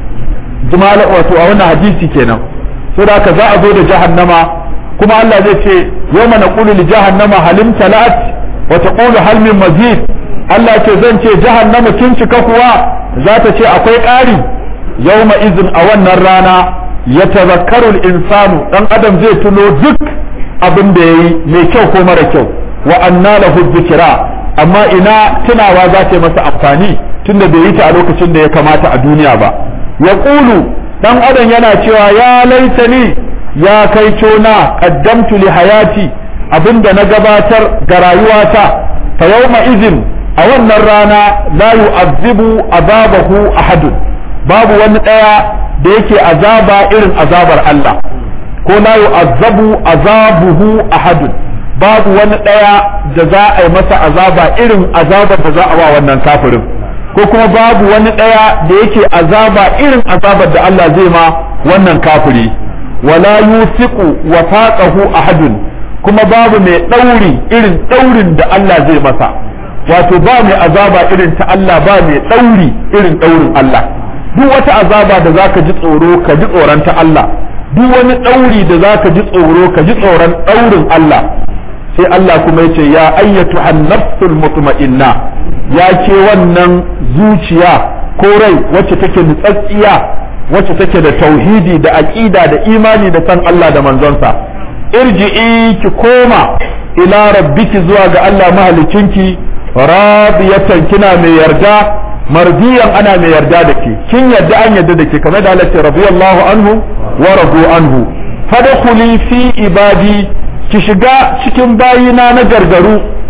jimala wato a wannan hadisi kenan so da haka za a zo da jahannama kuma Allah zai ce yawma naqulu li jahannama halim talat wa taqulu hal min mazid Allah ce zan ce jahannama kin cika kuwa za ta ce akwai ƙari yawma izin a wannan rana ya tazakkaru insanu dan adam zai tuno duk abin da yayi mai kyau ko mara kyau wa anna lahu dhikra amma ina tunawa za ta yi masa amfani tunda bai yi ta a lokacin da ya kamata a duniya ba ya ƙulu dan adam yana cewa ya laitani ya kai cona qaddamtu li hayati abinda na gabatar ga rayuwata fa yawma izin a wannan rana la yu'azzibu azabahu ahadun babu wani daya da yake azaba irin azabar Allah ko la yu'azzabu azabuhu ahadun babu wani daya da za a yi masa azaba irin azabar da za a wa wannan kafirin ko kuma babu wani daya da yake azaba irin azabar da Allah zai ma wannan kafiri wala yusiqu wafaqahu ahadun kuma babu mai dauri irin daurin da Allah zai masa wato ba mai azaba irin ta Allah ba mai dauri irin daurin Allah duk wata azaba da zaka ji tsoro ka ji tsoron ta Allah duk wani ɗauri da zaka ji tsoro ka ji tsoron ɗaurin Allah sai Allah kuma yace ya ayyatu an-nafsul mutma'inna ya ke wannan zuciya ko rai wacce take nutsatsiya wacce take da tauhidi da aqida da imani da san Allah da manzonsa irji'i ki koma ila rabbiki zuwa ga Allah mahalicinki radiyatan kina mai yarda mardiyan ana mai yarda da ke kin yarda an yarda da ke kamar da Allah ce radiyallahu anhu wa radu anhu fadkhuli fi ibadi ki shiga cikin bayina na gargaru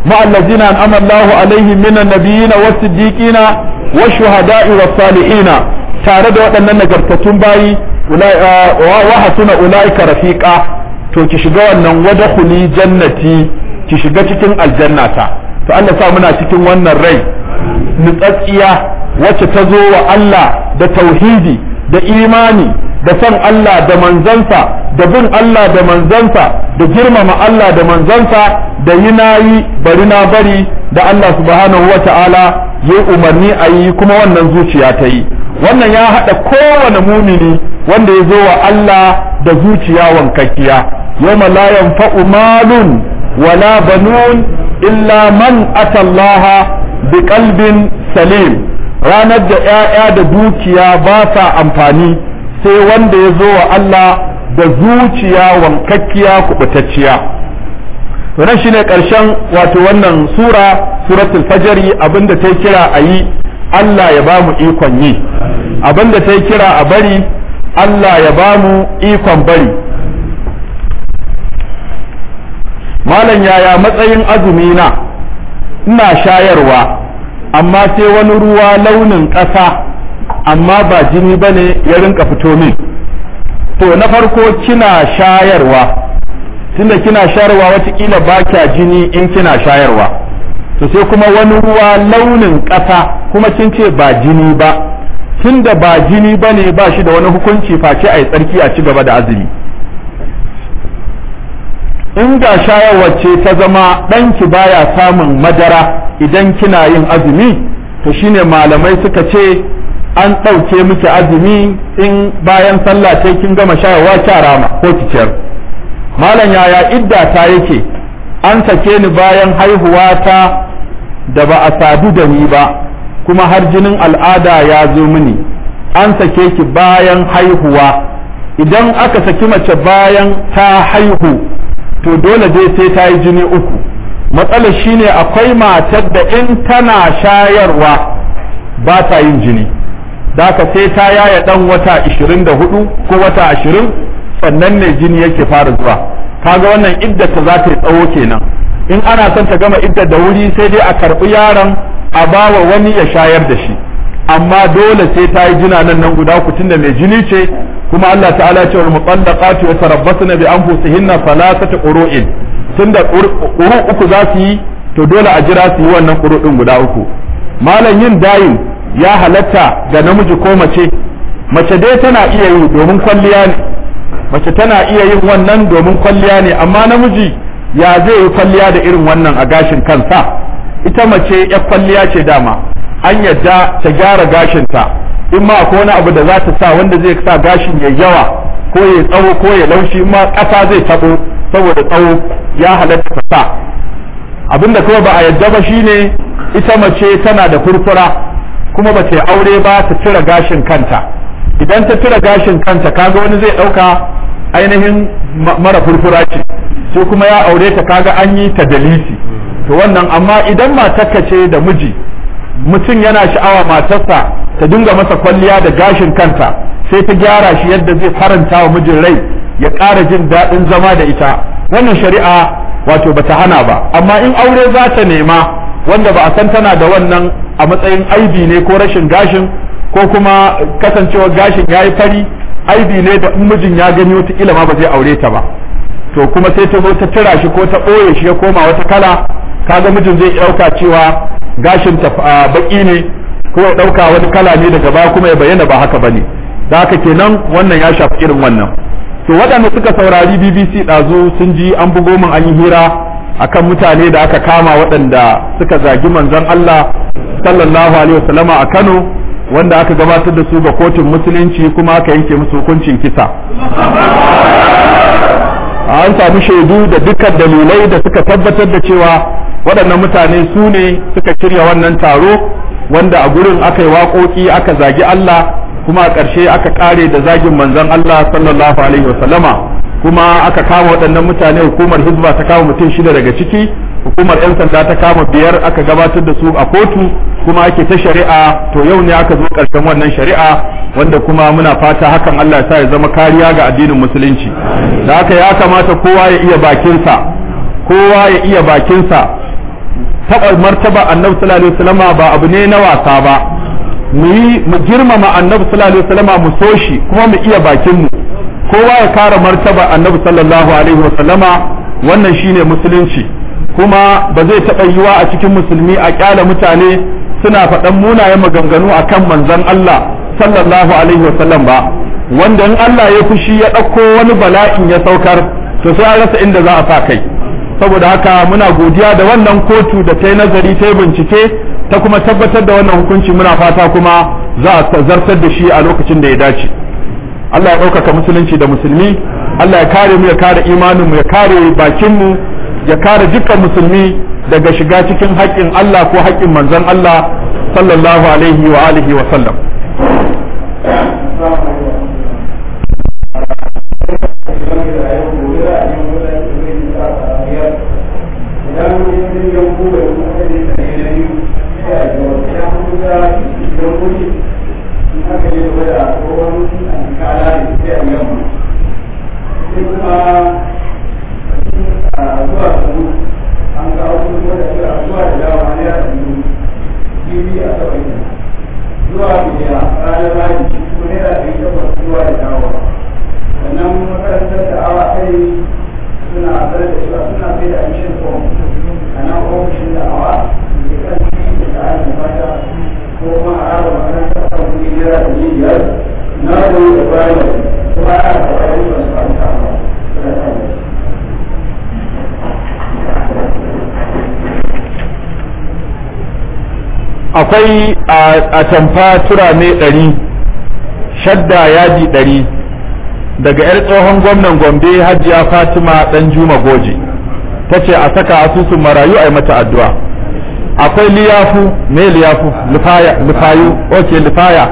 ma allazina an'ama Allahu alaihim minan nabiyina was-siddiqina wash-shuhada'i was-salihina tare da waɗannan nagartattun bayi wa hasuna ulaika rafiqa to ki shiga wannan wadkhuli jannati ki shiga cikin aljannata to Allah sa muna cikin wannan rai nutsatsiya wacce ta zo wa Allah da tauhidi da imani da son Allah da manzansa da bin Allah da manzansa da girmama Allah da manzansa da yi na yi bari na bari da Allah subhanahu wa ta'ala ya yi umarni a yi kuma wannan zuciya ta yi wannan ya haɗa kowane mumini wanda ya zo wa Allah da zuciya wankakkiya yawma la yanfa'u malun wala banun illa man atallaha bi qalbin salim ranar da ‘ya'ya da dukiya ba sa amfani sai wanda ya zo wa Allah da zuciya wankakkiya kubutacciya wannan shine ƙarshen wato wannan sura suratul fajari abinda ta kira a yi Allah ya ba mu ikon yi abinda ta kira a bari Allah ya ba mu ikon bari malam yaya matsayin azumi na ina shayarwa amma sai wani ruwa launin ƙasa amma ba jini ba ne ya rinka fito min to na farko kina shayarwa tunda kina shayarwa watakila ba kya jini in kina shayarwa to sai kuma wani ruwa launin ƙasa kuma kin ce ba jini ba tunda ba jini ba ne ba shi da wani hukunci face a yi tsarki a ci gaba da azumi in ga shayarwar ce ta zama ɗanki baya samun madara idan kina yin azumi to shine malamai suka ce an ɗauke miki azumi in bayan sallah sai kin gama shayarwa kya rama ko ki ciyar malam yaya idda ta yake an sake ni bayan haihuwa ta da ba a sadu da ni ba kuma har jinin al'ada ya zo mini an sake ki bayan haihuwa idan aka saki mace bayan ta haihu to dole dai sai ta yi jini uku matsalar shine akwai matar da in tana shayarwa ba ta yin jini da ka sai ta yaya dan wata 24 ko wata 20 sannan ne jini yake fara zuwa kaga wannan iddata za ta yi tsawo kenan in ana son ta gama iddar da wuri sai dai a karɓi yaron a bawa wani ya shayar da shi amma dole sai ta yi jina nan nan guda ku tunda mai jini ce kuma Allah ta'ala ce wal mutallaqatu yatarabbasna bi anfusihinna thalathata qurun tunda quru uku za su yi to dole a jira su yi wannan quru din guda uku malam yin dayin ya halatta ga namiji ko mace mace dai tana iya yi domin kwalliya ne mace tana iya yin wannan domin kwalliya ne amma namiji ya zai yi kwalliya da irin wannan a gashin kansa ita mace ya kwalliya ce dama an yadda ta gyara gashinta in ma akwai wani abu da za ta sa wanda zai sa gashin ya yawa ko ya tsawo ko ya laushi in ma ƙasa zai tabo saboda tsawo ya halatta ta sa abinda kuma ba a yadda ba shine ita mace tana da furfura kuma ba ta yi aure ba ta cire gashin kanta idan ta cire gashin kanta kaga wani zai ɗauka ainihin mara furfura ce sai kuma ya aure ta kaga an yi ta dalisi to wannan amma idan matarka ce da miji mutum yana sha'awa matarsa ta dinga masa kwalliya da gashin kanta sai ta gyara shi yadda zai faranta wa mijin rai ya ƙara jin daɗin zama da ita wannan shari'a wato bata hana ba amma in aure za ta nema wanda ba a san tana da wannan a matsayin aibi ne ko rashin gashin ko kuma kasancewar gashin ya yi fari aibi ne da in mijin ya gani wata ma ba zai aure ta ba to kuma sai ta zo ta tira shi ko ta ɓoye shi ya koma wata kala kaga mijin zai ɗauka cewa gashin ta baki ne ko ya ɗauka wani kala ne daga baya kuma ya bayyana ba haka bane da haka kenan wannan ya shafi irin wannan to waɗanda suka saurari BBC ɗazu sun ji an bugo min an yi hira akan mutane da aka kama waɗanda suka zagi manzon Allah sallallahu alaihi wasallama a Kano wanda aka gabatar da su ga kotun musulunci kuma aka yanke musu hukuncin kisa an samu shaidu da dukkan dalilai da suka tabbatar da cewa waɗannan mutane su ne suka shirya wannan taro wanda a gurin aka yi waƙoƙi aka zagi Allah kuma a ƙarshe aka ƙare da zagin manzon Allah sallallahu alaihi wasallama kuma aka kama waɗannan mutane hukumar hizba ta kama mutum shida daga ciki hukumar 'yan sanda ta kama biyar aka gabatar da su a kotu kuma ake ta shari'a to yau ne aka zo ƙarshen wannan shari'a wanda kuma muna fata hakan Allah ya sa ya zama kariya ga addinin musulunci da haka ya kamata kowa ya iya bakinsa kowa ya iya bakinsa taɓa martaba annabi sallallahu alaihi wasallama ba abu ne na wasa ba mu yi mu girmama annabi sallallahu alaihi wasallama mu so shi kuma mu iya bakin mu kowa ya kare martaba annabi sallallahu alaihi wasallama wannan shine musulunci kuma ba zai taɓa yiwa a cikin musulmi a kyala mutane suna faɗan munayen maganganu akan manzon Allah sallallahu alaihi wasallam ba wanda in Allah ya fushi ya ɗauko wani bala'in ya saukar to sai an rasa inda za a sa kai saboda haka muna godiya da wannan kotu da ta yi nazari ta yi bincike ta kuma tabbatar da wannan hukunci muna fata kuma za a zartar da shi a lokacin da ya dace Allah ya ɗaukaka musulunci da musulmi Allah ya kare mu ya kare imanin mu ya kare bakin mu ya kare dukkan musulmi daga shiga cikin haƙƙin Allah ko haƙƙin manzon Allah sallallahu alaihi wa alihi wa sallam akwai a tamfa turame ɗari shadda yaji ɗari daga 'yar tsohon gwamnan gombe hajiya fatima ɗan juma goje ta ce a saka asusun marayu a yi mata addu'a akwai liyafu me liyafu lifayu ok lifaya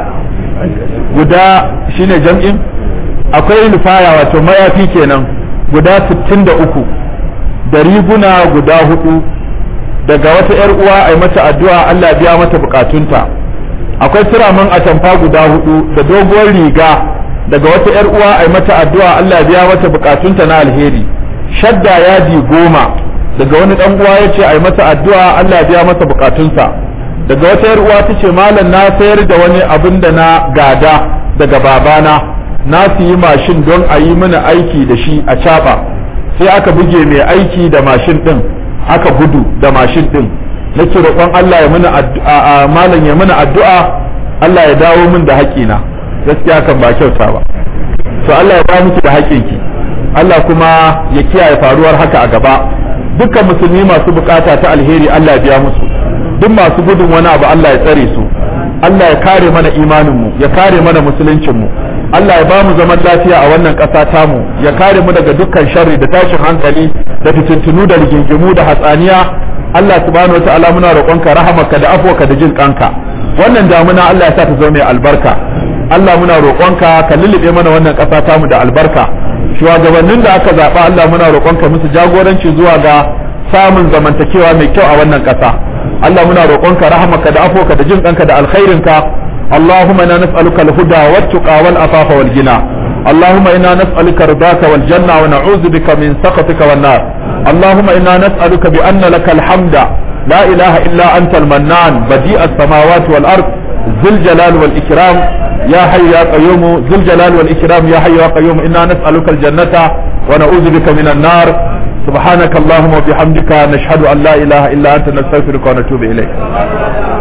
guda shine jam'in akwai lifaya wato mayafi kenan guda 63 da riguna guda hudu daga wata ‘yar uwa a mata addu'a Allah biya mata bukatunta akwai turamin atamfa guda hudu da doguwar riga daga wata ‘yar uwa a mata addu'a Allah biya mata bukatunta na alheri shadda yadi goma daga wani ɗan uwa ya ce a mata addu'a Allah biya masa bukatunsa daga wata ‘yar uwa ta ce malam na sayar da wani abin da na gada daga babana na siyi mashin don a yi mana aiki da shi a caɓa sai aka buge mai aiki da mashin ɗin aka gudu da mashin din nake roƙon Allah ya mana addu'a malam ya mana addu'a Allah ya dawo min da haƙina gaskiya kan ba kyauta ba to Allah ya dawo miki da haƙinki Allah kuma ya kiyaye faruwar haka a gaba dukkan musulmi masu bukata ta alheri Allah ya biya musu duk masu gudun wani abu Allah ya tsare su Allah ya kare mana imanin mu ya kare mana musuluncin mu Allah ya ba mu zaman lafiya a wannan ƙasa tamu ya kare mu daga dukkan sharri da tashin hankali da fitintunu da rigingimu da hatsaniya Allah subhanahu wa ta'ala muna roƙonka rahamarka da afwaka da jin kanka wannan damuna Allah ya sa ta zama mai albarka Allah muna roƙonka ka lullube mana wannan ƙasa tamu da albarka shugabannin da aka zaɓa Allah muna roƙonka musu jagoranci zuwa ga samun zamantakewa mai kyau a wannan ƙasa Allah muna roƙonka rahamarka da afwaka da jin kanka da alkhairinka اللهم انا نسالك الهدى والتقى والعفاف والغنى اللهم انا نسالك رضاك والجنه ونعوذ بك من سخطك والنار اللهم انا نسالك بان لك الحمد لا اله الا انت المنان بديع السماوات والارض ذو الجلال والاكرام يا حي يا قيوم ذو الجلال والاكرام يا حي يا قيوم انا نسالك الجنه ونعوذ بك من النار سبحانك اللهم وبحمدك نشهد ان لا اله الا انت نستغفرك ونتوب اليك